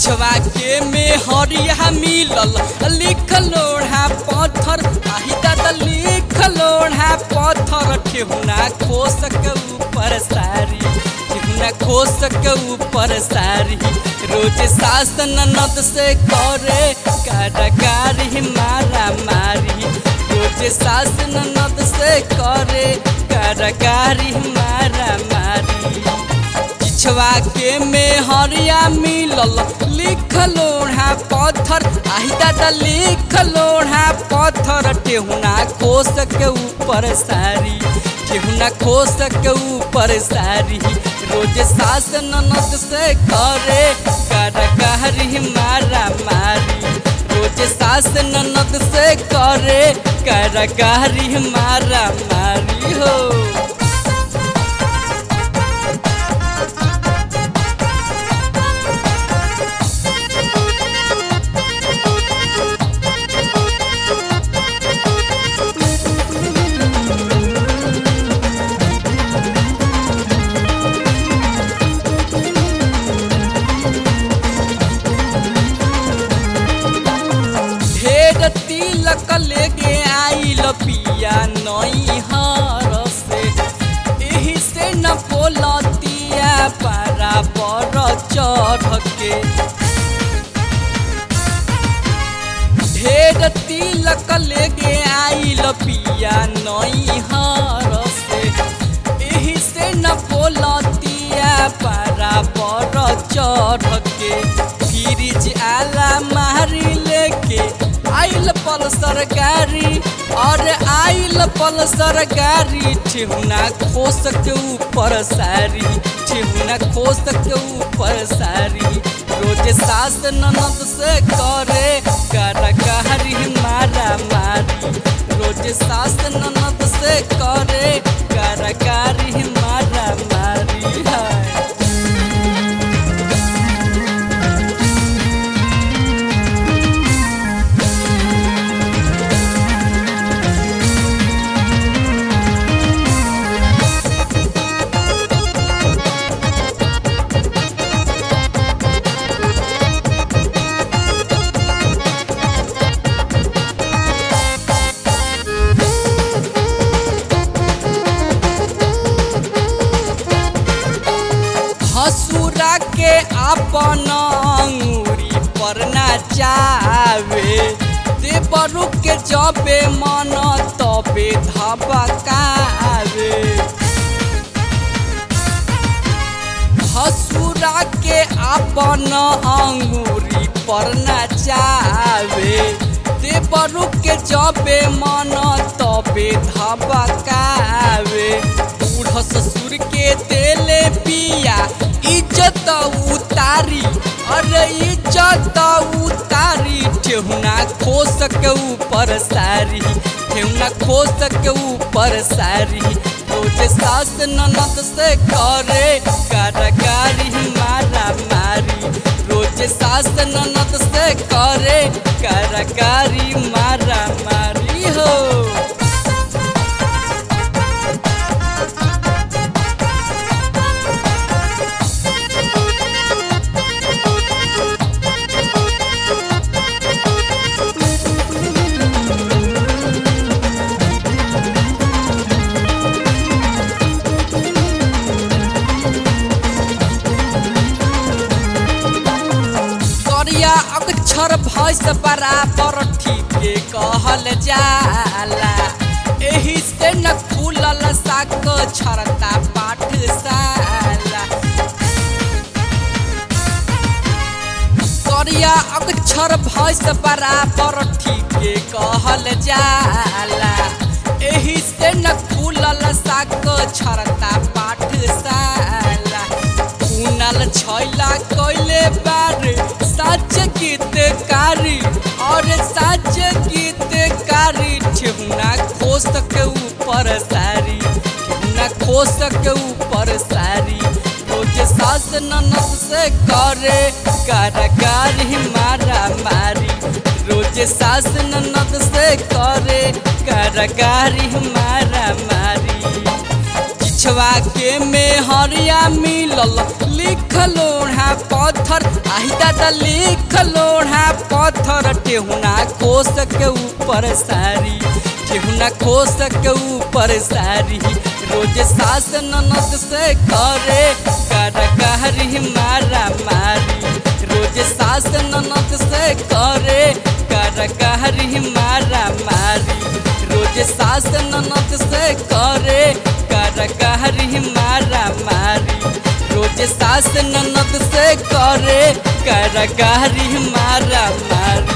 पिछवा के में हरिया मिलल लिख लोढ़ा पत्थर आही दादा लिख लोढ़ा पत्थर ठेहुना खोसक ऊपर सारी ठेहुना खोसक ऊपर सारी रोज शासन नद से करे कारागारी मारा मारी रोज शासन नद से करे कारागारी मारा मारी पिछवा के में हरिया मिलल लिख लोढ़ा पत्थर आही दादा लिख लोढ़ा पत्थर ठेहुना खोस के ऊपर सारी ठेहुना खोस के ऊपर सारी रोज शासन नद से करे कारागारी मारा मारी रोज शासन नद से करे कारागारी मारा मारी हो ढेर तिलक लेके आइल पिया नई हर से एही से न बोलतिया पारा पर चढ़ के ढेर तिलक लेके आइल पिया नई हर से एही से न बोलतिया पारा पर चढ़ के फ्रिज आला मारी लेके आइल पल सरकारी और आइल पल सरकारी ठेहुना खोस के ऊपर सारी ठेहुना खोस के ऊपर सारी रोज सास ननद से करे कारागारी मारा मारी रोज सास ननद से करे कारागारी मारा मारी है हसुरा के अपन अंगूरी पर नाचावे देवरु के जबे मन तबे धबकावे हसुरा के अपन अंगूरी पर नाचावे देवरु के जबे मन तबे धबकावे बूढ़ ससुर के देले पिया इज्जत उतारी अरे इज्जत उतारी ठेहुना खोस के ऊपर सारी ठेहुना खोस के ऊपर सारी रोज सास ननद से करे कारागारी मारा मारी रोज सास ननद से करे कारागारी मारा मारी हो करिया अक्षर भैंस बराबर ठीके कहल जाला एही से न खुलल साक छरता पाठशाला करिया अक्षर भैंस बराबर ठीके कहल जाला एही से न खुलल साक छरता पाठशाला कुनल छैला कैले बार सच गीतकारी और सच गीतकारी ठेहुना खोस के ऊपर सारी ठेहुना खोस के ऊपर सारी रोज सास ननद से करे कारागारी मारा मारी रोज सास ननद से करे कारागारी मारा मारी पिछवा के में हरिया मिलल लिख लोढ़ा पत्थर आही दादा लिख लोढ़ा पत्थर टेहुना कोस के ऊपर सारी टेहुना कोस के ऊपर सारी रोज सास ननद से करे कर कहरी मारा मारी रोज सास ननद से करे कर कहरी मारा मारी रोज सास ननद से करे कर कहरी मारा मारी रोज सास ननद से करे कर कहरी मारा मारी